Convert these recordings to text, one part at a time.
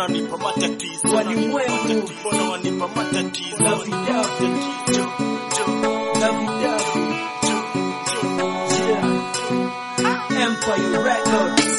wananipa matatizo Walimwengu. mbona wanipa matatizo Davidavi. Jo, jo, Davidavi. Yeah. Empire Records.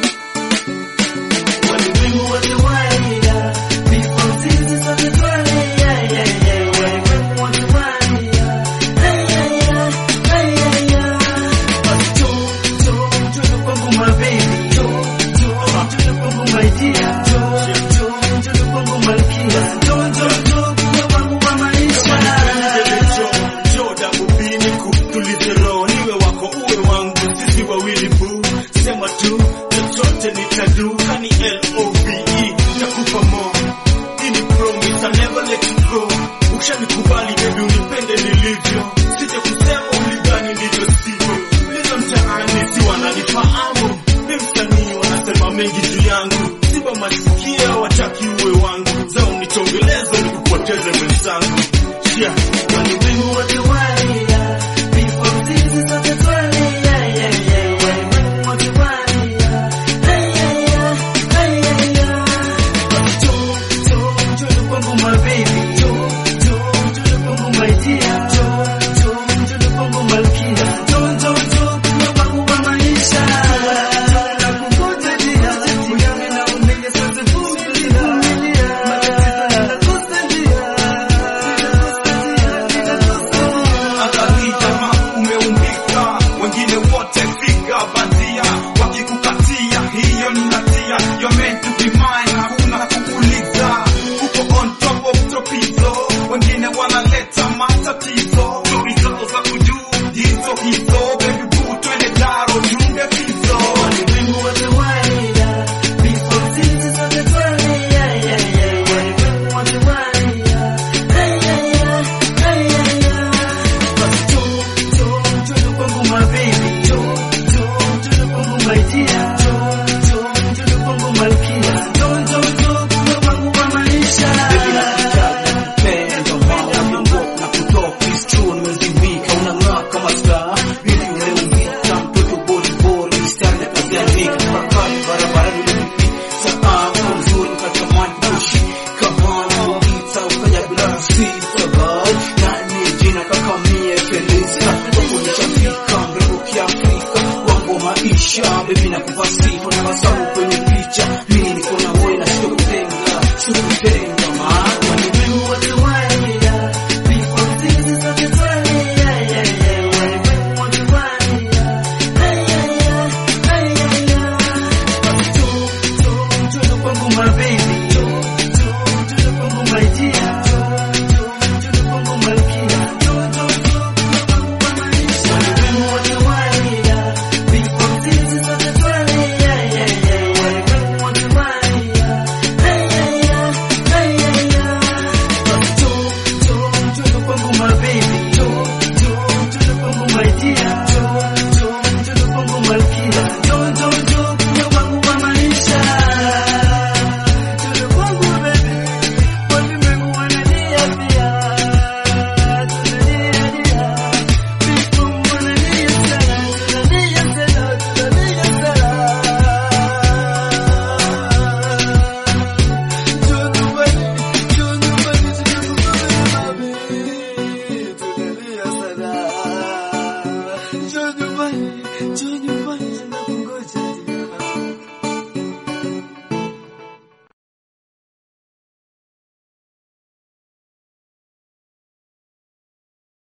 Walimwengu wote walia, vifo sisi sote twalia, yeah, yeah. Walimwengu wote walia, ay, ay, ay, ay, ay, ay. Basi njoo, njoo, njoo kwangu my baby. Njoo, njoo, njoo kwangu my dear. Njoo, njoo, njoo kwangu malkia. Njoo, njoo, njoo kuwa wangu wa maisha. tulize roho niwe wako uwe wangu sisi wawili bu sema tu chochote nitadu kani love takupa mo ini promise I never let you go ukishanikubali baby unipende nilivyo sije kusema ulidhani ndivyo sivyo lizo mtaani si wananifahamu mi msanii wanasema mengi juu yangu siba masikia wataki uwe wangu zao nichongelezo nikupoteze mwenzangu yeah. Walimwengu wote walia, vifo sisi sote twalia, yeah, yeah. Walimwengu wote walia, ay, ay, ay, ay, ay, ay. Basi njoo, njoo, njoo kwangu my baby. Njoo, njoo, njoo kwangu my dear. Njoo, njoo, njoo kwangu malkia. Njoo, njoo, njoo kuwa wangu wa maisha. Nakungoja dia, unione na umenge sote vumilia. Matatizo nitakusadia. Akakitama umeumbika, wengine wote figa bandia, wakikukatia hiyo ni hatia. You're meant to be mine, hakuna kukuliza. Uko on top of topizo, wengine wanaleta matatizo. Stori zao za kujuu hizo hizo, baby boo, twende daro junge fizo. Walimwengu wote walia, vifo sisi sote twalia, yeah, yeah. Walimwengu wote walia, ay, ay, ay, ay, ay, ay. Basi njoo, njoo, njoo kwangu my baby. Njoo, njoo, njoo kwangu my dear. Njoo, njoo, njoo kwangu malkia. Njoo, njoo, njoo kuwa wangu wa maisha. Baby nakutaka, nakupenda, mama, unangoka na kutoka, it's true, nimezimika, unang'aa kama star. Really umeumbika, mtoto body body, style ya kadhalika, bakari barabarani ulinipita, ah, kwa mzuri nikatamani kushika, mama, ulita, ukaja bila kusita, boy. Nani jina kaka mie Felista, kwako nishafika, mrembo kiafrika, wangu wa maisha, baby nakupa sifa na masamu kwenye picha, mimi niko na wewe na sitokutenga, sitokutenga, maana Walimwengu wote walia, vifo sisi sote twalia, yeah, yeah. Walimwengu wote walia, ay, ay, ay, ay, ay, ay. Basi njoo, njoo, njoo kwangu my baby. Njoo, njoo, njoo kwangu my dear. Njoo, njoo, njoo kwangu malkia. Njoo, njoo, njoo kuwa wangu wa maisha. Walimwengu wote walia, vifo sisi sote twalia, yeah, yeah. Walimwengu wote walia, ay, ay, ay, ay, ay, ay. Basi njoo, njoo, njoo kwangu my baby. Njoo, njoo, njoo kwangu my dear. Njoo, njoo, njoo kwangu malkia. Njoo, njoo, njoo kuwa wangu wa maisha. Njoo kwangu baby. Walimwengu wanalia pia. Tunalia lia. Vifo wanalia sana. Tunalia sana. Tunalia sana. Njoo nyumbani. Njoo nyumbani. Tunakugombea mami. Tunalia sana. Njoo nyumbani. Njoo nyumbani.